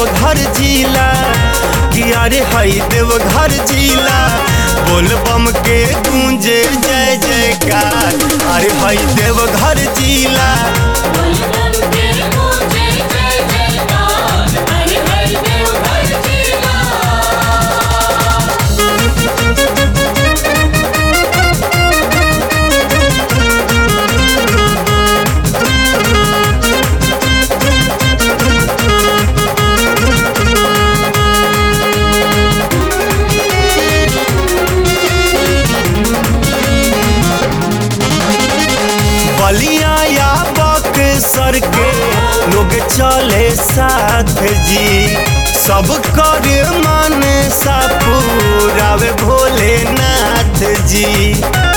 देवघर जिला कि अरे हई देवघर जिला बोल बम के गूंजे जय जयकार अरे हई देवघर जिला बोलबम के गूंजे जय जयकार हरि हरि देवघर जिला बलिया या बक्सर के लोग चले साथ जी सब कर मन सा पूरावे भोलेनाथ जी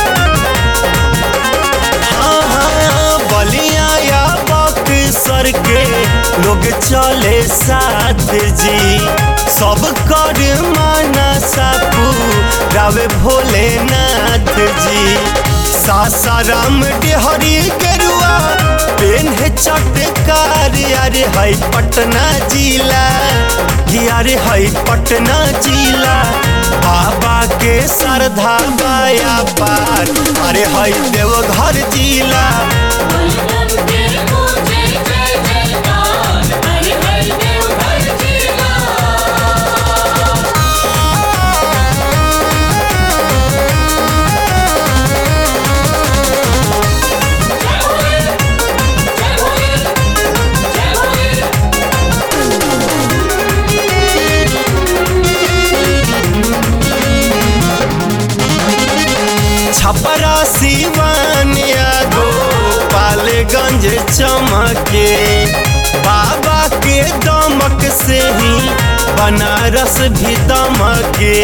हाँ, हाँ, बलिया या बक्सर के लोग चले साथ जी सब कर मन सा पूरावे भोलेनाथ जी सासाराम डेहरी गेरुआ पेन है चटकार अरे हई पटना जिला कि अरे हई पटना जिला बाबा के श्रद्धा बाया पार अरे हई देवघर जिला बोलबम के गूंजे जय जयकार हरि हरि देवघर जिला जय भोले जय भोले जय भोले छपरा सिवान यादो पालगंज चमके बाबा के दमक से ही बनारस भी दमके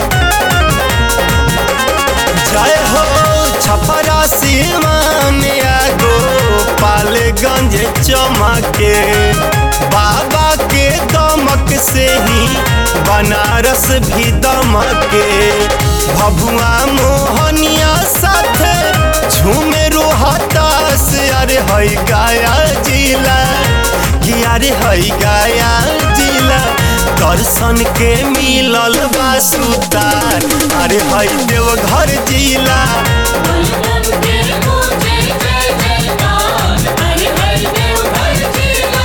जय हो छपरा सिवान यादो पालगंज चमके बाबा के दमक से ही बनारस भी दमके भभुआ मोहनिया साथे झूमे रोहतास अरे हई गाया जिला कि अरे हई गाया जिला दर्शन के मिलल बा सुतार अरे हई देवघर जिला बोलबम के गूंजे जय जयकार हरि हरि देवघर जिला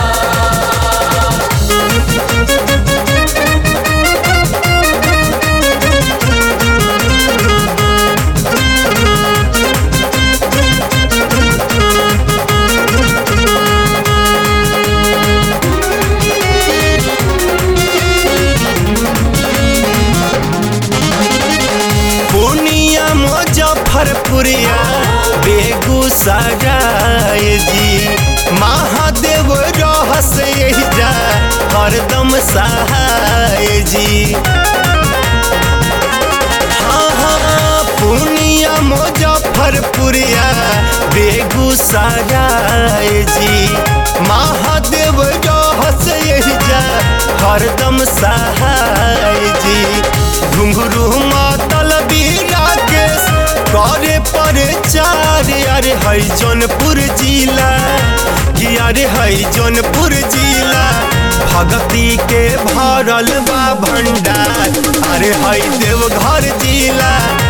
पूर्णिया मुजफ्फरपुरिया बेगूसराय जी महादेव रहस जा हरदम सहाय जी हाँ हाँ पूर्णिया मुजफ्फरपुरिया बेगूसराय जी महादेव रहस जा हरदम सहाय जी घुंघरू मातल राकेश करे पर चार अरे हई जौनपुर जिला कि अरे हई जौनपुर जिला भगती के भरल बा भंडार अरे हई देवघर जिला